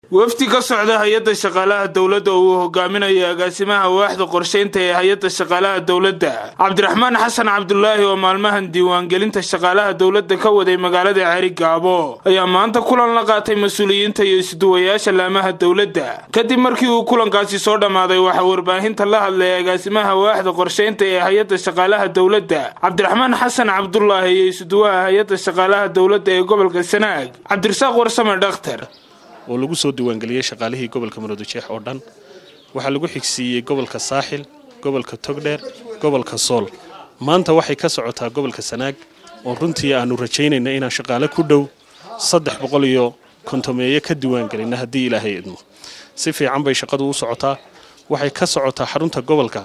wafdi ka socda hay-adda shaqaalaha dowladda oo uu hogaaminayo agaasimaha waaxda qorshaynta ee hay-adda shaqaalaha dowladda cabdiraxmaan xasan cabdulaahi oo maalmahan diiwaangelinta shaqaalaha dowladda ka waday magaalada ceri gaabo ayaa maanta kulan la qaatay mas-uuliyiinta iyo isduwayaasha laamaha dowladda kadib markii uu kulankaasi soo dhammaaday waxaa warbaahinta la hadlay agaasimaha waaxda qorshaynta ee hay-adda shaqaalaha dowladda cabdiraxmaan xasan cabdulaahi iyo isduwaha hay-adda shaqaalaha dowladda ee gobolka sanaag cabdirasaaq warsame dhakhtar oo lagu soo diiwaangeliyey shaqaalihii gobolka maroodijeex oo dhan waxaa lagu xigsiiyey gobolka saaxil gobolka togdheer gobolka sool maanta waxay ka socotaa gobolka sanaag oo runtii aanu rajaynayna inaan shaqaale ku dhow saddex boqol iyo kontomeeye ka diiwaangelina haddii ilaahay idmo si fiican bay shaqadu u socotaa waxay ka socotaa xarunta gobolka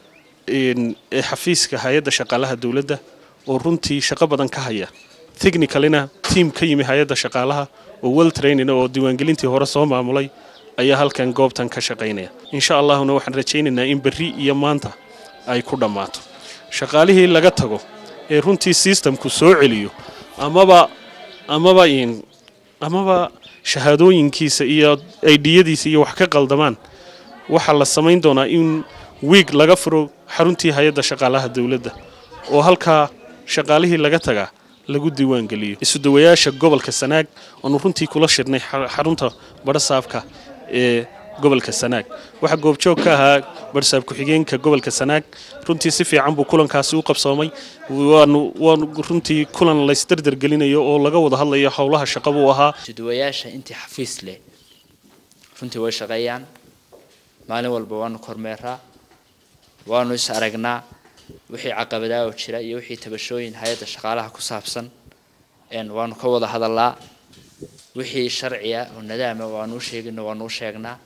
ee xafiiska hay-adda shaqaalaha dowladda oo runtii shaqo badan ka haya technicalina tiam ka yimi hay-adda shaqaalaha oo well training oo diiwaangelintii hore soo maamulay ayaa halkan goobtan ka shaqaynaya insha allahuna waxaan rajaynaynaa in berri iyo maanta ay ku dhammaato shaqaalihii laga tago ee runtii systemku soo celiyo amaba amaba amaba shahaadooyinkiisa iyo aidiyadiisa iyo wax ka qaldamaan waxaa la samayn doonaa in wiig laga furo xaruntii hay-adda shaqaalaha dowladda oo halkaa shaqaalihii laga tagaa lagu diiwaangeliyo isudawayaasha gobolka sanaag oonu runtii kula shirnay xarunta badhasaabka ee gobolka sanaag waxaa goobjoog ka ahaa badhasaab ku-xigeenka gobolka sanaag runtii si fiican buu kulankaasi u qabsoomay waanu waanu runtii kulan laysdardargelinayo oo laga wada hadlayo howlaha shaqa buu ahaa isudawayaasha intii xafiis leh runtii way shaqeeyaan maalin walba waanu kormeeraa waanu is aragnaa wixii caqabadaa oo jira iyo wixii tabashooyin hay-adda shaqaalaha ku saabsan waanu ka wada hadalaa wixii sharciya oo nadaama waanu u sheegino waanu u sheegnaa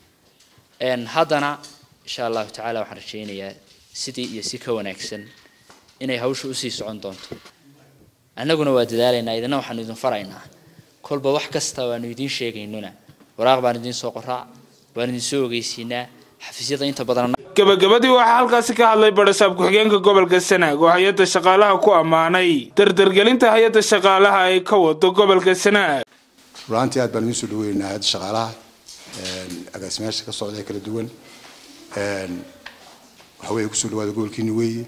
haddana insha allahu tacaala waxaan rajaynayaa sidii iyo si ka wanaagsan inay hawsha usii socon doonto annaguna waa dadaalaynaa idina waxaanu idin faraynaa kolba wax kasta waanu idiin sheegaynuna waraaq baan idiin soo qoraa waan idin soo ogeysiinaa xafiisyada inta badan gabagabadii waxaa halkaasi ka hadlay badhasaab ku-xigeenka gobolka sanaag oo hay-adda shaqaalaha ku ammaanay dardargelinta hay-adda shaqaalaha ay ka wado gobolka sanaag ruraantii aad baan idiin soo dhaweynaynaa hay-adda shaqaalaha agaasimayaasha ka socda ee kala duwan waxa weeye kusoo dhawaada gobolkiini weeye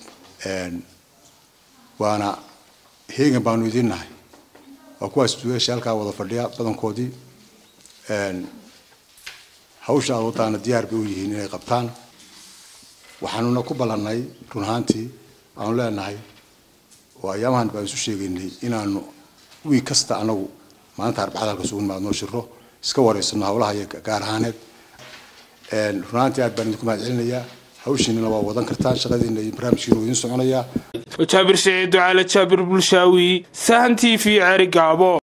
waana heegan baanu idiin nahay waa kuwaas duwayaasha halkaa wada fadhiya badankoodii hawsha aad wadaana diyaar bay u yihiin inay qabtaan waxaanuna ku ballannay run ahaantii aanu leenahay oo ayaamahan baan isu sheegaynay inaanu wiig kasta anagu maalinta arbacada halka sugun maad noo shiro iska wareysano howlaha iyo gaar ahaaneed run ahaantii aad baan idinku mahad celinayaa hawshiinana waa wadan kartaan shaqadiina iyo barnaamijkiina waa idiin soconayaa jaabir siciid ducaale jaabir bulshaawi sahan t v ceri gaabo